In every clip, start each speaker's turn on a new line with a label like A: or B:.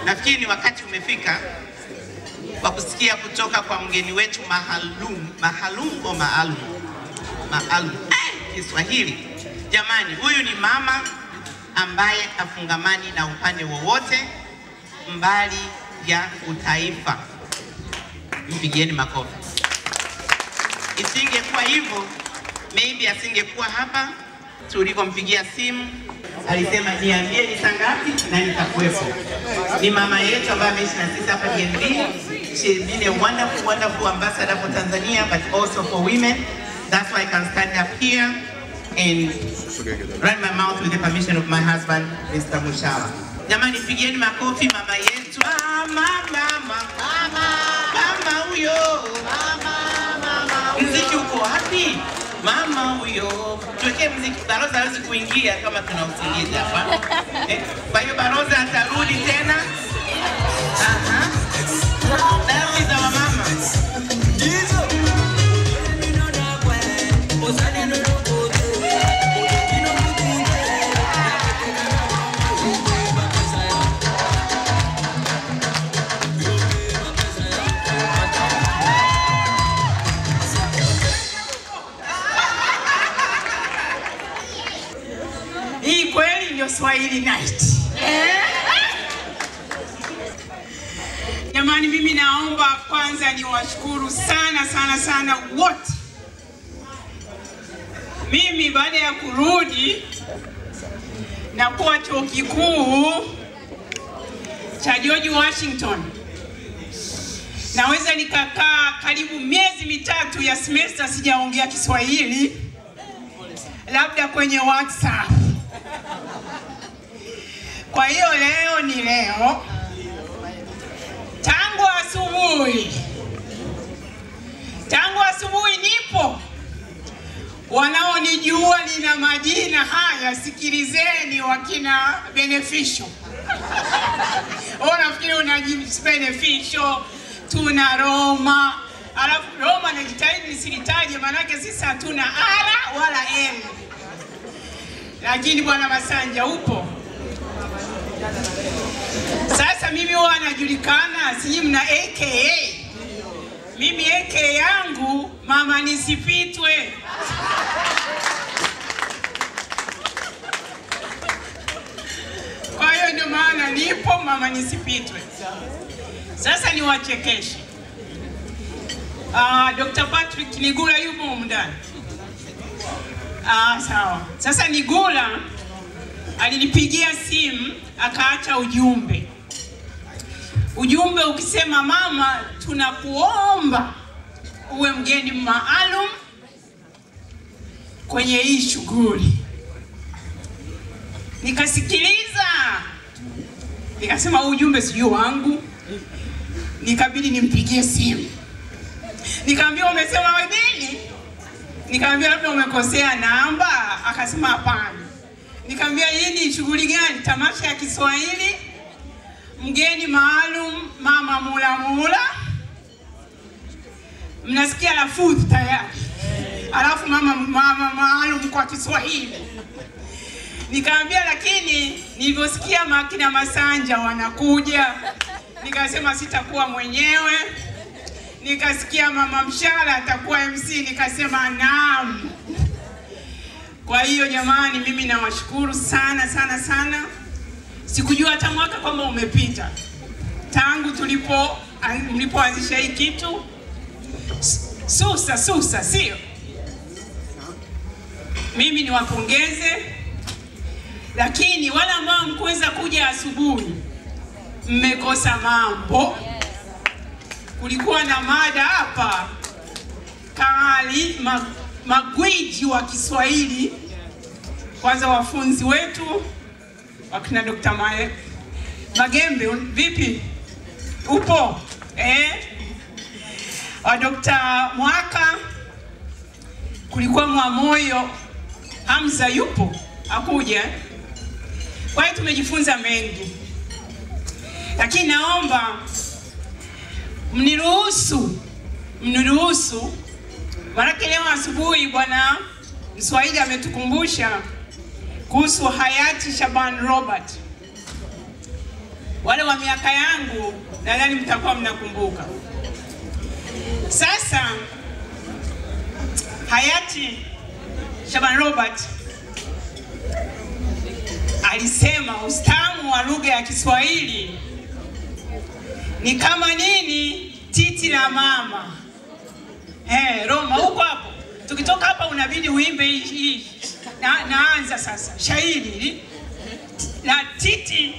A: nafikiri ni wakati umefika kwa kusikia kutoka kwa mgeni wetu maalum, maalum au maalum, maalum eh, Kiswahili. Jamani, huyu ni mama ambaye afungamani na upande wowote mbali ya utaifa. Mpigieni makofi. Isingekuwa hivyo, maybe asingekuwa hapa tulivyompigia simu. Alisema niambie ni saa ngapi na nitakuwepo. Ni mama yetu ambaye ameishi na sisi hapa DNB. She has been a wonderful, wonderful ambassador for Tanzania, but also for women. That's why I can stand up here and run my mouth with the permission of my husband, Mr. Mushawa. Jamani, pigieni makofi mama yetu. Mama, mama, mama, mama huyo. Mziki uko wapi? Mama huyo. Tuwekee mziki. Baroza hawezi kuingia kama tuna usingizi hapa. Eh, Kwa hiyo Baroza atarudi tena. Aha. Dhambi za wamama.
B: Hii kweli ndio Swahili night. Eh? Jamani, mimi naomba kwanza niwashukuru sana sana sana wote. Mimi baada ya kurudi na kuwa chuo kikuu cha George Washington, naweza nikakaa karibu miezi mitatu ya semester sijaongea Kiswahili, labda kwenye WhatsApp. Kwa hiyo leo ni leo, tangu asubuhi, tangu asubuhi nipo. Wanaonijua nina majina haya, sikilizeni, wakina Beneficial. Wewe unafikiri unajibu Beneficial, tuna Roma, alafu Roma najitahidi nisilitaje, maanake sisi hatuna R wala M, lakini bwana Masanja upo. Sasa mimi huwa najulikana, sijui mna aka. Mimi aka yangu mama nisipitwe. Kwa hiyo ndio maana nipo mama nisipitwe. Sasa niwachekeshe. Uh, Dr. Patrick Nigula yupo humu ndani. Ah, sawa. Sasa Nigula alinipigia simu akaacha ujumbe. Ujumbe ukisema, mama, tunakuomba uwe mgeni maalum kwenye hii shughuli. Nikasikiliza, nikasema huu ujumbe sijui wangu, nikabidi nimpigie simu. Nikamwambia umesema we nini? Nikamwambia labda umekosea namba. Akasema hapana. Nikamwambia hii ni shughuli gani? Tamasha ya Kiswahili, mgeni maalum mama Mula Mula. Mnasikia lafudhi tayari, alafu mama mama maalum kwa Kiswahili. Nikamwambia lakini nilivyosikia makina Masanja wanakuja, nikasema sitakuwa mwenyewe. Nikasikia mama Mshala atakuwa MC, nikasema naam. Kwa hiyo jamani, mimi nawashukuru sana sana sana. Sikujua hata mwaka kwamba umepita tangu tulipo mlipoanzisha hii kitu. Susa susa, sio? Mimi niwapongeze, lakini wale ambao mkuweza kuja asubuhi, mmekosa mambo. Kulikuwa na mada hapa kali ma, magwiji wa Kiswahili. Kwanza wafunzi wetu wakina Dr. Mae, Magembe, vipi, upo eh? wa Dr. Mwaka, kulikuwa Mwamoyo, Hamza yupo akuja. Kwa hiyo tumejifunza mengi, lakini naomba mniruhusu mniruhusu, maanake leo asubuhi bwana Mswahili ametukumbusha kuhusu hayati Shaban Robert. Wale wa miaka yangu nadhani mtakuwa mnakumbuka. Sasa hayati Shaban Robert alisema ustamu wa lugha ya Kiswahili ni kama nini? Titi la mama. Eh, Roma huko hapo. Tukitoka hapa unabidi uimbe hii hii. Na, naanza sasa shairi hili la titi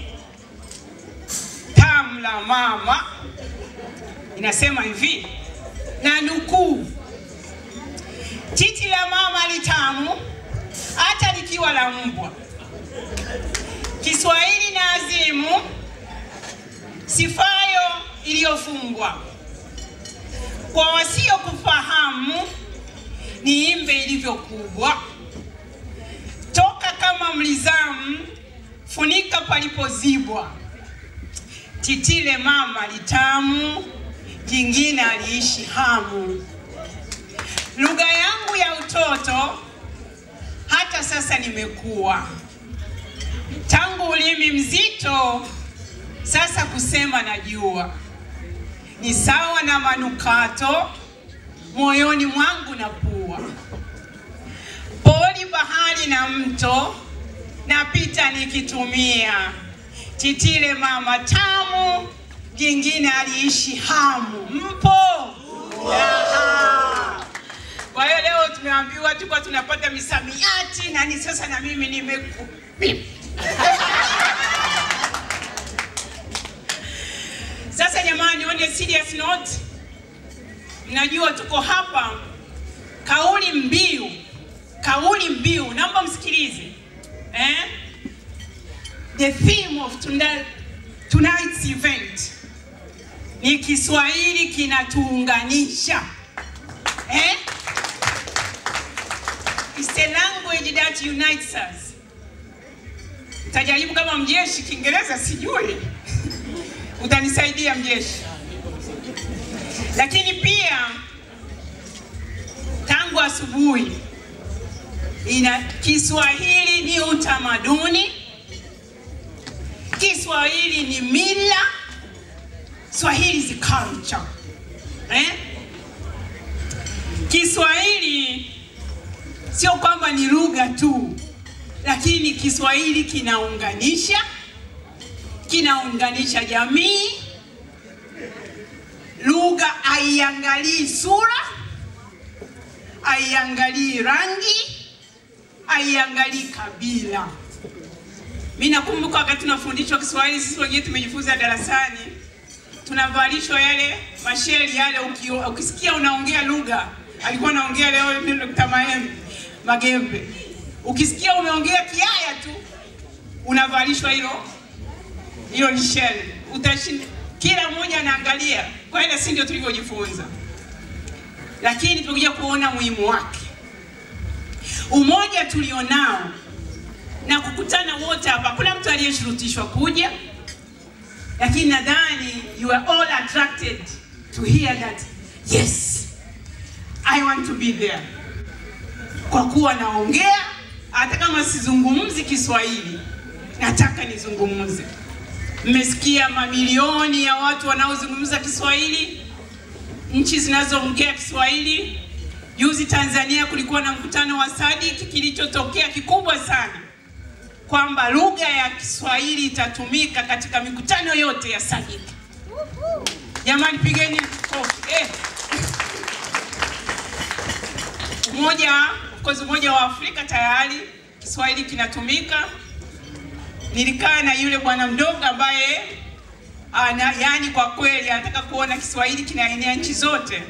B: tamu la mama inasema hivi na nukuu, titi la mama litamu hata likiwa la mbwa. Kiswahili na azimu, sifayo iliyofungwa. Kwa wasiokufahamu, ni imbe ilivyokubwa. Toka kama mlizamu, funika palipozibwa. Titile mama litamu, jingine aliishi hamu. Lugha yangu ya utoto hata sasa nimekuwa tangu ulimi mzito, sasa kusema najua, ni sawa na manukato moyoni mwangu na pua. Poli, bahari na mto napita nikitumia titile mama tamu, jingine aliishi hamu. Mpo? Aha. Kwa hiyo leo tumeambiwa tulikuwa tunapata misamiati na ni sasa na mimi nimeku Sasa jamani, on a serious note, mnajua tuko hapa, kauli mbiu, kauli mbiu, naomba msikilize eh? The theme of tonight, tonight's event ni Kiswahili kinatuunganisha eh? It's a language that unites us. Tajaribu kama mjeshi Kiingereza sijui, utanisaidia mjeshi. Lakini pia tangu asubuhi ina Kiswahili ni utamaduni, Kiswahili ni mila, Swahili is culture eh? Kiswahili sio kwamba ni lugha tu, lakini Kiswahili kinaunganisha, kinaunganisha jamii. Lugha haiangalii sura, haiangalii rangi, haiangalii kabila. Mimi nakumbuka wakati tunafundishwa Kiswahili, sisi wengine tumejifunza darasani, tunavalishwa yale masheli yale, uki- ukisikia unaongea lugha, alikuwa anaongea leo Dr. Maembe Magembe, ukisikia umeongea Kiaya tu unavalishwa hilo hilo lisheli, utashinda. Kila mmoja anaangalia. Kwa hiyo si ndio tulivyojifunza, lakini tumekuja kuona muhimu wake, umoja tulionao na kukutana wote hapa. Kuna mtu aliyeshurutishwa kuja, lakini nadhani you are all attracted to hear that yes I want to be there, kwa kuwa naongea hata kama sizungumzi Kiswahili, nataka nizungumze. Mmesikia mamilioni ya watu wanaozungumza Kiswahili, nchi zinazoongea Kiswahili. Juzi Tanzania kulikuwa na mkutano wa SADC, kilichotokea kikubwa sana kwamba lugha ya Kiswahili itatumika katika mikutano yote ya SADC. Jamani, pigeni kofi eh. Umoja, of course, Umoja wa Afrika tayari Kiswahili kinatumika. Nilikaa na yule bwana mdogo ambaye ana, yani kwa kweli anataka kuona Kiswahili kinaenea nchi zote,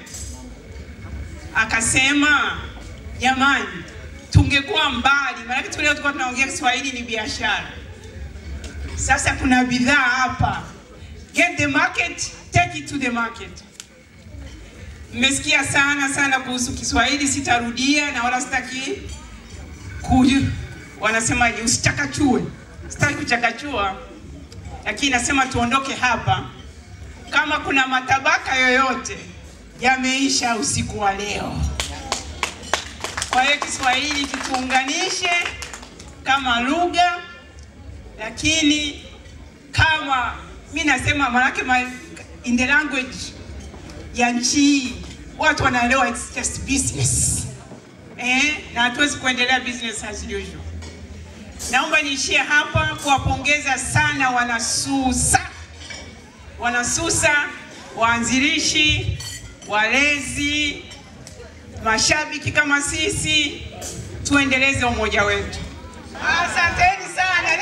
B: akasema jamani, tungekuwa mbali, maanake tu leo tulikuwa tunaongea Kiswahili ni biashara. Sasa kuna bidhaa hapa, get the market, take it to the market. Mmesikia sana sana kuhusu Kiswahili, sitarudia na wala sitaki kuju, wanasemaje, usichakachue. Sitaki kuchakachua, lakini nasema tuondoke hapa kama kuna matabaka yoyote yameisha usiku wa leo. Kwa hiyo Kiswahili kituunganishe kama lugha, lakini kama mi nasema manake ma, in the language ya nchi hii watu wanaelewa it's just business eh, na hatuwezi kuendelea business as usual. Naomba niishie hapa kuwapongeza sana wanasusa, wanasusa, waanzilishi, walezi, mashabiki kama sisi, tuendeleze umoja wetu. Asanteni sana.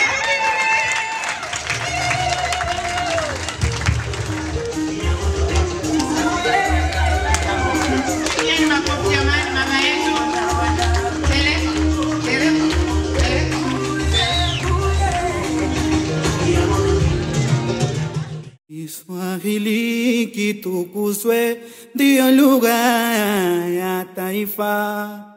A: Pigeni makofi jamani, mama yetu. Tele, tele, tele.
C: Kiswahili kitukuzwe, ndiyo lugha ya taifa.